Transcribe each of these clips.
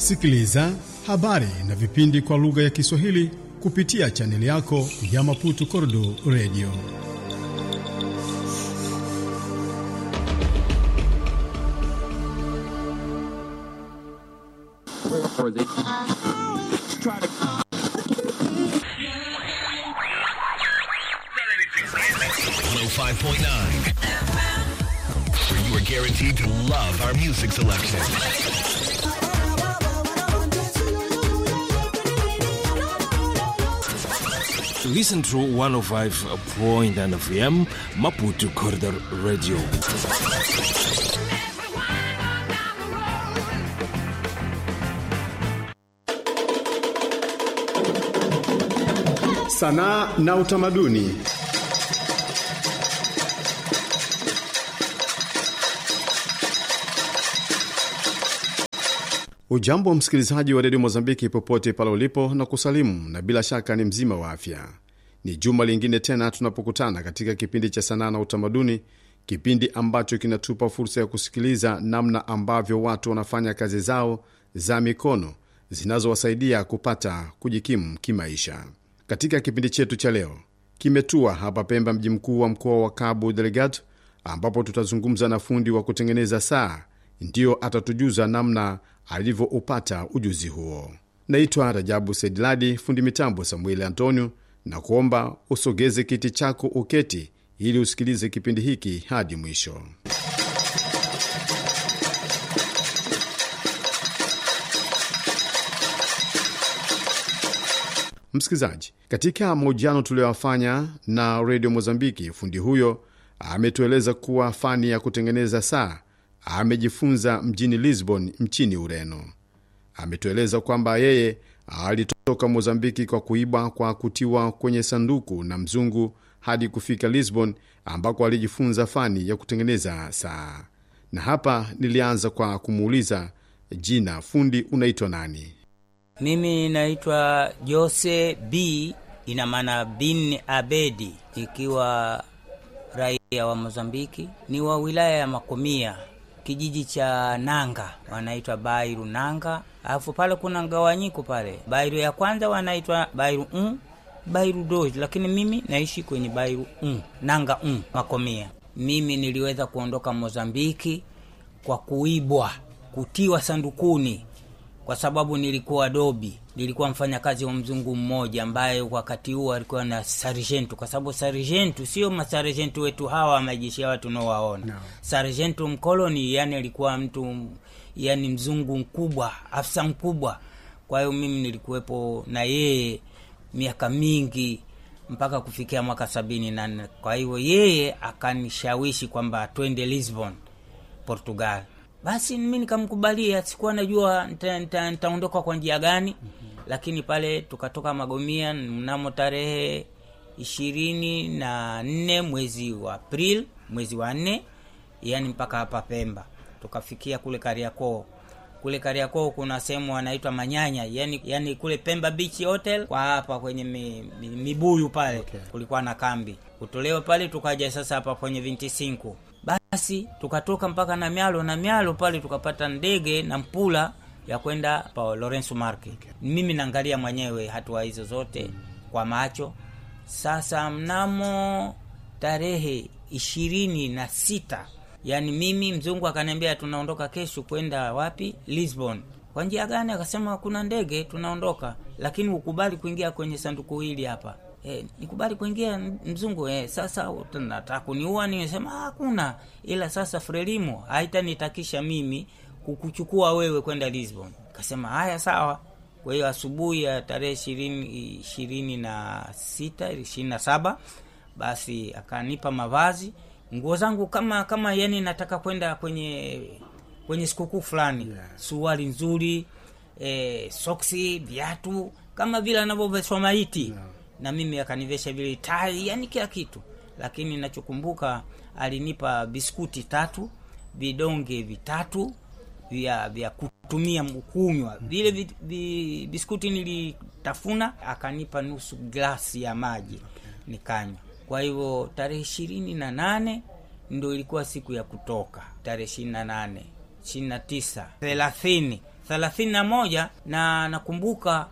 Sikiliza habari na vipindi kwa lugha ya Kiswahili kupitia chaneli yako ya Maputo Kordo Radio. Five point nine, where you are guaranteed to love our music selection. Listen to 105.9 FM Maputo Corridor Radio. Sanaa na utamaduni. Ujambo wa msikilizaji wa redio Mozambiki popote pale ulipo na kusalimu, na bila shaka ni mzima wa afya. Ni juma lingine tena tunapokutana katika kipindi cha sanaa na utamaduni, kipindi ambacho kinatupa fursa ya kusikiliza namna ambavyo watu wanafanya kazi zao za mikono zinazowasaidia kupata kujikimu kimaisha. Katika kipindi chetu cha leo kimetua hapa Pemba, mji mkuu wa mkoa wa Cabo Delgado, ambapo tutazungumza na fundi wa kutengeneza saa, ndiyo atatujuza namna alivyoupata ujuzi huo. Naitwa Rajabu Sediladi, fundi mitambo Samueli Antonio, na kuomba usogeze kiti chako uketi, ili usikilize kipindi hiki hadi mwisho. Msikilizaji, katika mahojiano tuliyoyafanya na redio Mozambiki, fundi huyo ametueleza kuwa fani ya kutengeneza saa amejifunza mjini Lisbon nchini Ureno. Ametueleza kwamba yeye alitoka Mozambiki kwa kuiba kwa kutiwa kwenye sanduku na mzungu hadi kufika Lisbon ambako alijifunza fani ya kutengeneza saa. Na hapa nilianza kwa kumuuliza jina, fundi unaitwa nani? Mimi naitwa Jose B, ina maana bin Abedi, ikiwa raia wa Mozambiki, ni wa wilaya ya Makomia, kijiji cha Nanga, wanaitwa Bairu Nanga. Alafu pale kuna ngawanyiko pale, Bairu ya kwanza wanaitwa Bairu un Bairu dos, lakini mimi naishi kwenye Bairu un Nanga un Makomia. Mimi niliweza kuondoka Mozambiki kwa kuibwa, kutiwa sandukuni kwa sababu nilikuwa dobi, nilikuwa mfanyakazi wa mzungu mmoja ambaye wakati huo alikuwa na sargentu, kwa sababu sargentu sio masargentu wetu hawa majeshi hawa tunaowaona no. Sargentu mkoloni, yani alikuwa mtu yani mzungu mkubwa, afisa mkubwa. Kwa hiyo mimi nilikuwepo na yeye miaka mingi mpaka kufikia mwaka sabini na nne. Kwa hiyo yeye akanishawishi kwamba twende Lisbon, Portugal. Basi mi nikamkubalia, sikuwa najua nitaondoka kwa njia gani mm -hmm. Lakini pale tukatoka Magomia mnamo tarehe ishirini na nne mwezi wa April, mwezi wa nne, yani mpaka hapa Pemba. Tukafikia kule Kariakoo. Kule Kariakoo kuna sehemu wanaitwa Manyanya, yani, yani kule Pemba Beach Hotel kwa hapa kwenye mi, mi, mibuyu pale okay. Kulikuwa na kambi kutolewa pale, tukaja sasa hapa kwenye 25 basi tukatoka mpaka na mialo na mialo pale tukapata ndege na mpula ya kwenda pa Lorenzo Market. Okay. Mimi naangalia mwenyewe hatua hizo zote kwa macho. Sasa mnamo tarehe ishirini na sita yani mimi mzungu akaniambia tunaondoka kesho kwenda wapi? Lisbon. Kwa njia gani? Akasema kuna ndege tunaondoka, lakini ukubali kuingia kwenye sanduku hili hapa Eh, nikubali kuingia mzungu eh. Sasa nataka kuniua, nimesema hakuna, ila sasa Frelimo haitanitakisha mimi kukuchukua wewe kwenda Lisbon. Kasema haya sawa. Kwa hiyo asubuhi ya tarehe ishirini ishirini na sita ishirini na saba basi akanipa mavazi, nguo zangu kama kama yani nataka kwenda kwenye kwenye sikukuu fulani yeah. Suruali nzuri eh, soksi, viatu kama vile anavyoveshwa maiti yeah na mimi akanivesha vile tai, yani kila kitu. Lakini nachokumbuka alinipa biskuti tatu, vidonge vitatu vya vya kutumia kunywa. Vile vi, vi, biskuti nilitafuna, akanipa nusu glasi ya maji nikanywa. Kwa hivyo tarehe ishirini na nane ndo ilikuwa siku ya kutoka, tarehe ishirini na nane ishirini na tisa thelathini thelathini na moja na nakumbuka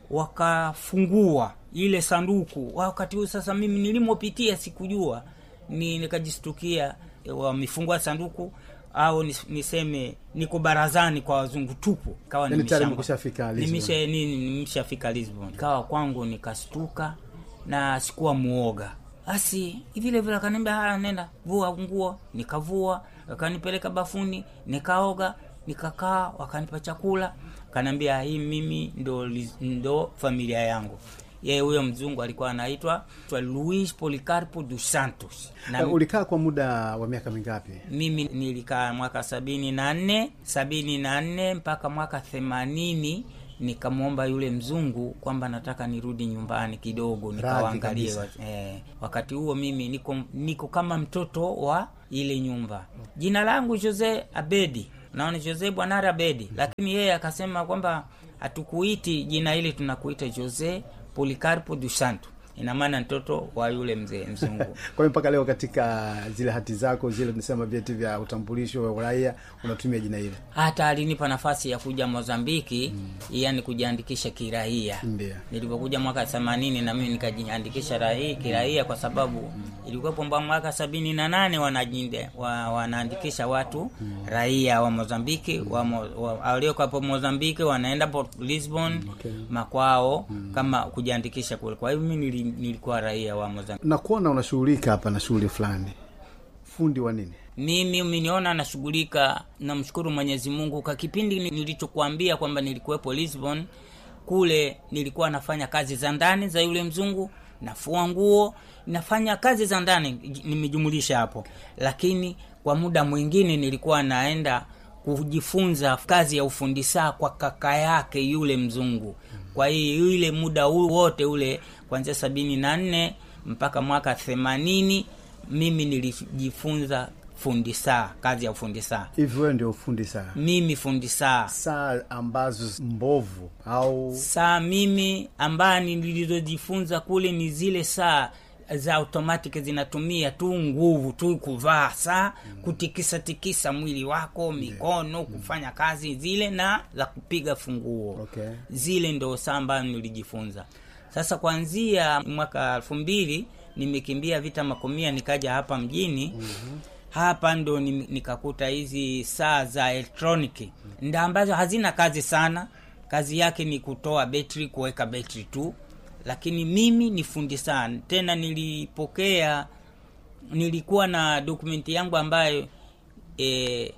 wakafungua ile sanduku wakati huu sasa mimi nilimopitia sikujua ni nikajistukia wamefungua sanduku au nis- niseme niko barazani kwa wazungu tupu kawa Yaani tayari nimeshamba- umekushafika Lisbon. Nimisha- ni- nimeshafika lisbon kawa kwangu nikastuka na sikuwa muoga basi vile vile akaniambia haya nenda vua nguo nikavua akanipeleka bafuni nikaoga nikakaa wakanipa chakula akaniambia hii mimi ndo, li- ndo familia yangu yeye huyo mzungu alikuwa anaitwa twa luis policarpo dos santos na Uh, ulikaa kwa muda wa miaka mingapi mimi nilikaa mwaka sabini na nne sabini na nne mpaka mwaka themanini nikamwomba yule mzungu kwamba nataka nirudi nyumbani kidogo nikawaangalie kabisa. eh, wakati huo mimi niko, niko kama mtoto wa ile nyumba jina langu jose abedi naona jose bwanare abedi lakini yeye akasema kwamba hatukuiti jina hili tunakuita jose policarpo du santo ina maana mtoto wa yule mzee mzungu kwa hiyo mpaka leo katika zile hati zako zile tunasema vyeti vya utambulisho wa uraia unatumia jina hili hata alinipa nafasi ya kuja mozambiki mm. yani kujiandikisha kiraia Ndio. nilipokuja mwaka themanini na mimi nikajiandikisha raia kiraia kwa sababu mm. ilikuwepo mba mwaka sabini na nane wanajinde wa, wanaandikisha watu mm. raia wa mozambiki mm. wa, mo- wa, waliokwapo mozambiki wanaenda Port Lisbon Okay. makwao mm. kama kujiandikisha kule kwa hiyo mimi nili- nilikuwa raia wa mozambiki nakuona unashughulika hapa na shughuli fulani fundi wa nini mimi umeniona nashughulika namshukuru mwenyezi mungu kwa kipindi ni- nilichokuambia kwamba nilikuwepo lisbon kule nilikuwa nafanya kazi za ndani za yule mzungu nafua nguo nafanya kazi za ndani j- nimejumulisha hapo lakini kwa muda mwingine nilikuwa naenda kujifunza kazi ya ufundi saa kwa kaka yake yule mzungu kwa hiyo yule muda huu wote ule kuanzia sabini na nne mpaka mwaka themanini mimi nilijifunza fundi saa kazi ya ufundi saa hivi wewe ndio ufundi saa mimi fundi saa saa ambazo mbovu au saa mimi ambaye nilizojifunza kule ni zile saa za automatic zinatumia tu nguvu tu kuvaa saa kutikisa tikisa mwili wako mikono kufanya kazi zile na za kupiga funguo Okay. zile ndo saa ambayo nilijifunza sasa kuanzia mwaka elfu mbili nimekimbia vita makomia nikaja hapa mjini mm-hmm. hapa ndo ni- nikakuta hizi saa za elektroniki nda ambazo hazina kazi sana kazi yake ni kutoa betri kuweka betri tu lakini mimi ni fundi sana tena nilipokea nilikuwa na dokumenti yangu ambayo e,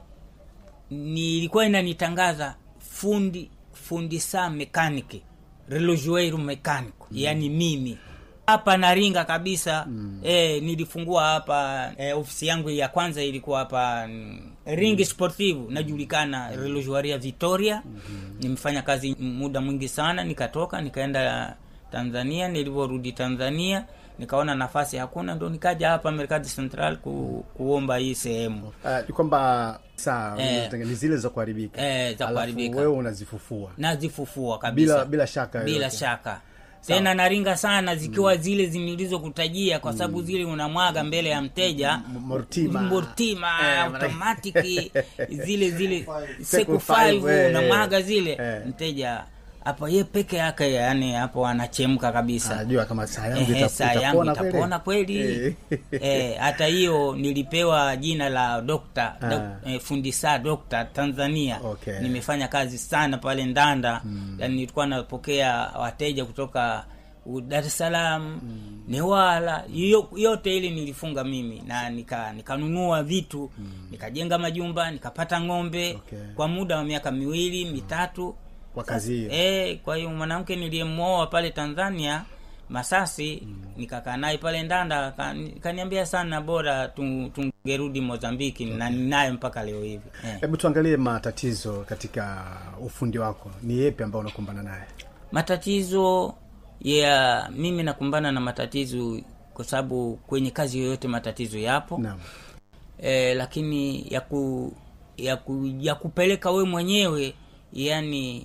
nilikuwa inanitangaza fundi fundi saa mekaniki relojueiro mekanico mm. yaani mimi hapa naringa kabisa mm. e, nilifungua hapa e, ofisi yangu ya kwanza ilikuwa hapa mm, ringi sportive najulikana relojuaria victoria mm-hmm. nimefanya kazi muda mwingi sana nikatoka nikaenda tanzania nilivyorudi tanzania nikaona nafasi hakuna ndo nikaja hapa mercado central ku, kuomba hii sehemu uh, ni kwamba saa Eh. unazotengeneza ni zile za kuharibika Eh, za Alafu kuharibika. wewe unazifufua nazifufua kabisa bila bila shaka bila yoyote. shaka tena naringa sana zikiwa mm. zile nilizokutajia kwa sababu mm. zile unamwaga mbele ya mteja M- mortima. mortima Eh, automatiki zile zile Seku seku five, 5 eh, unamwaga zile eh. mteja hapo ye peke yake yani hapo anachemka kabisa anajua kama saa yangu Ehe, ita- saa yangu itapona kweli. itapona kweli Eh. Eh, hata hiyo nilipewa jina la dokta Ah. dok, eh, fundi saa dokta tanzania Okay. nimefanya kazi sana pale ndanda mm. yani nilikuwa napokea wateja kutoka u- dar es salaam mm. newala yo, yote ili nilifunga mimi na nika nikanunua vitu mm. nikajenga majumba nikapata ng'ombe Okay. kwa muda wa miaka miwili mitatu kwa kazi hiyo Eh, kwa hiyo mwanamke niliyemwoa pale Tanzania Masasi mm. nikakaa naye pale Ndanda kani- kaniambia sana bora tu- tungerudi Mozambiki na ninayo mpaka leo hivi eh. hebu tuangalie matatizo katika ufundi wako ni yepi ambao unakumbana naye Matatizo ya mimi nakumbana na matatizo kwa sababu kwenye kazi yoyote matatizo yapo naam eh, lakini ya ku, ya, ku, ya kupeleka we mwenyewe yani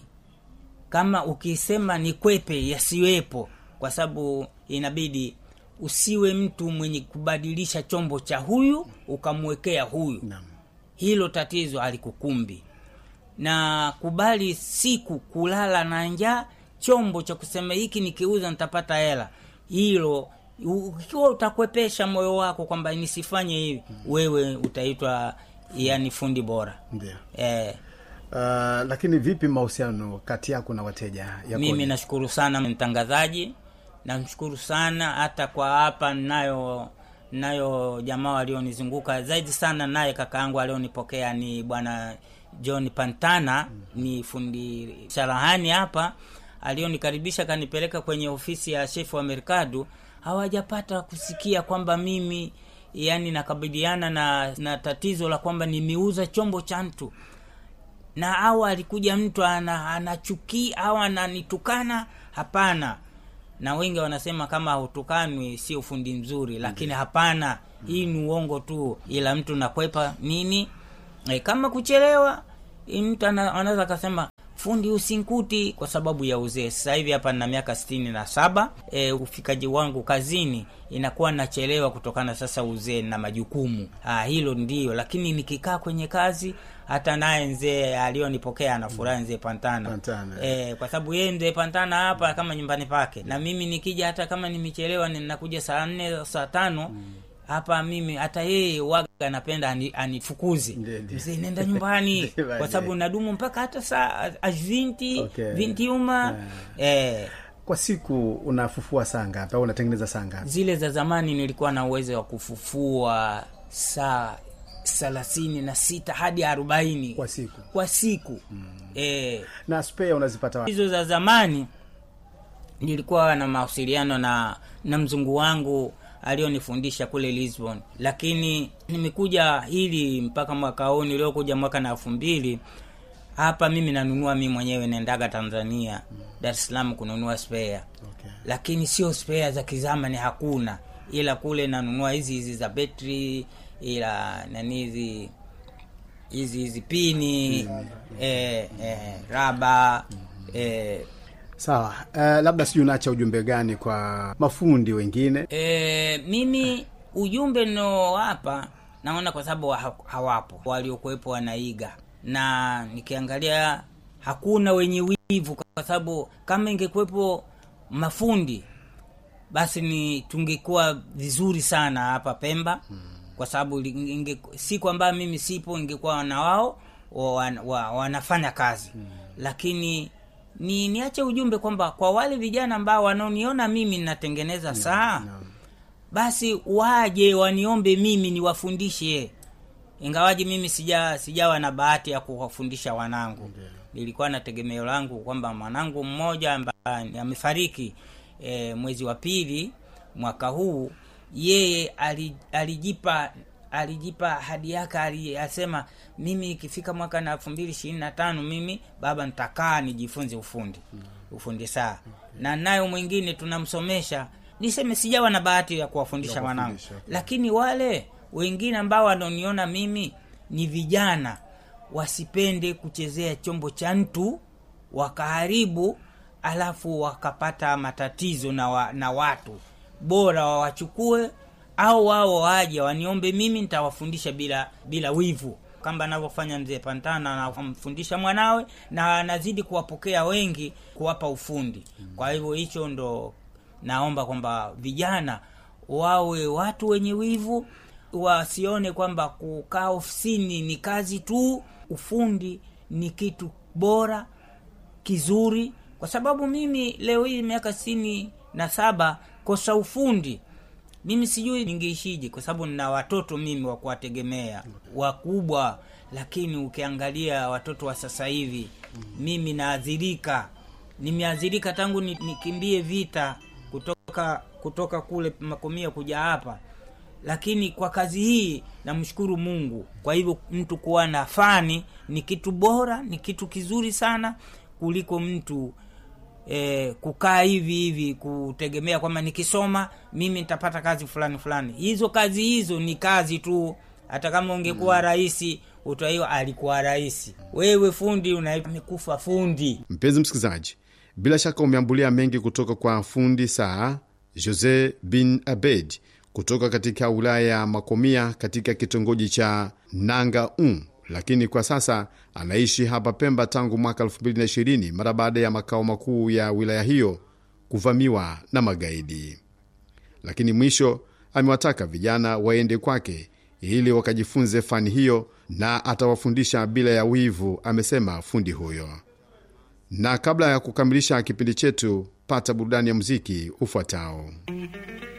kama ukisema ni kwepe yasiwepo kwa sababu inabidi usiwe mtu mwenye kubadilisha chombo cha huyu ukamwekea huyu naam hilo tatizo alikukumbi na kubali siku kulala na njaa chombo cha kusema hiki nikiuza nitapata hela hilo u- ikiwa utakwepesha moyo wako kwamba nisifanye hivi wewe utaitwa yani fundi bora ndio eh, uh, lakini vipi mahusiano kati yako na wateja yakoje? mimi nashukuru sana mtangazaji namshukuru sana hata kwa hapa nayo nayo jamaa walionizunguka zaidi sana naye kaka yangu alionipokea ni bwana john pantana ni fundi sharahani hapa alionikaribisha kanipeleka kwenye ofisi ya shefu wa merkadu hawajapata kusikia kwamba mimi yani nakabiliana na, na tatizo la kwamba nimeuza chombo cha mtu na au alikuja mtu ana, anachukia au ananitukana hapana na wengi wanasema kama hutukanwi sio ufundi mzuri lakini hapana hii ni uongo tu ila mtu nakwepa nini e, kama kuchelewa hii mtu ana- anaweza akasema fundi usinkuti kwa sababu ya uzee sasa hivi hapa na miaka sitini na saba e, ufikaji wangu kazini inakuwa nachelewa kutokana sasa uzee na majukumu ah, hilo ndio lakini nikikaa kwenye kazi hata naye mzee alionipokea anafurahi mzee pantana, Pantana. E, kwa sababu yeye mzee pantana hapa kama nyumbani pake na mimi nikija hata kama nimechelewa ninakuja saa nne saa tano hapa mimi hata yeye waga anapenda ani- anifukuze Ndiyo, ndiyo. mzee nenda nyumbani Ndiyo, kwa ndiyo. sababu nadumu mpaka hata saa vinti Okay. vinti uma eh, kwa siku unafufua saa ngapi au unatengeneza saa ngapi zile za zamani nilikuwa na uwezo wa kufufua saa thelathini na sita hadi arobaini Kwa siku? kwa siku eh, na spare unazipata wapi hizo za zamani nilikuwa na mawasiliano na na mzungu wangu alionifundisha kule lisbon lakini nimekuja hili mpaka mwaka huu niliokuja mwaka na elfu mbili hapa mimi nanunua mi mwenyewe naendaga tanzania dar es salaam kununua spare okay. lakini sio spare za kizamani hakuna ila kule nanunua hizi hizi za betri ila nani hizi hizi hizi pini eh, eh, raba eh, sawa uh, labda sijui unaacha ujumbe gani kwa mafundi wengine E, mimi ujumbe ninaowapa naona kwa sababu ha- hawapo waliokuwepo wanaiga na nikiangalia hakuna wenye wivu kwa sababu kama ingekuwepo mafundi basi ni tungekuwa vizuri sana hapa pemba kwa sababu li- inge, siku ambayo mimi sipo ingekuwa na wao wa, wa, wanafanya kazi lakini ni niache ujumbe kwamba kwa wale vijana ambao wanaoniona mimi ninatengeneza saa basi waje waniombe mimi niwafundishe ingawaji mimi sija sijawa na bahati ya kuwafundisha wanangu nilikuwa na tegemeo langu kwamba mwanangu mmoja ambaye amefariki e, mwezi wa pili mwaka huu yeye ali- alijipa alijipa hadi yake ali- asema mimi ikifika mwaka na elfu mbili ishirini na tano mimi baba nitakaa nijifunze ufundi ufundi saa na nayo mwingine tunamsomesha niseme sijawa na bahati ya kuwafundisha wanangu kuwafundisha, okay. lakini wale wengine ambao wanaoniona mimi ni vijana wasipende kuchezea chombo cha mtu wakaharibu alafu wakapata matatizo na, wa, na watu bora wawachukue au wao waje waniombe mimi nitawafundisha bila bila wivu kama anavyofanya mzee pantana anamfundisha mwanawe na anazidi kuwapokea wengi kuwapa ufundi kwa hivyo hicho ndo naomba kwamba vijana wawe watu wenye wivu wasione kwamba kukaa ofisini ni kazi tu ufundi ni kitu bora kizuri kwa sababu mimi leo hii miaka sitini na saba kosa ufundi mimi sijui ningeishije kwa sababu nina watoto mimi wa kuwategemea wakubwa lakini ukiangalia watoto wa sasa hivi mimi naadhirika nimeadhirika tangu ni- nikimbie vita kutoka kutoka kule makomia kuja hapa lakini kwa kazi hii namshukuru mungu kwa hivyo mtu kuwa na fani ni kitu bora ni kitu kizuri sana kuliko mtu eh, kukaa hivi hivi kutegemea kwamba nikisoma mimi nitapata kazi fulani fulani hizo kazi hizo ni kazi tu hata kama ungekuwa mm. rahisi utaiwa alikuwa rahisi wewe fundi unamekufa fundi mpenzi msikilizaji bila shaka umeambulia mengi kutoka kwa fundi saa jose bin abed kutoka katika wilaya ya makomia katika kitongoji cha nanga un lakini kwa sasa anaishi hapa Pemba tangu mwaka 2020 mara baada ya makao makuu ya wilaya hiyo kuvamiwa na magaidi. Lakini mwisho amewataka vijana waende kwake ili wakajifunze fani hiyo na atawafundisha bila ya wivu, amesema fundi huyo. Na kabla ya kukamilisha kipindi chetu, pata burudani ya muziki ufuatao.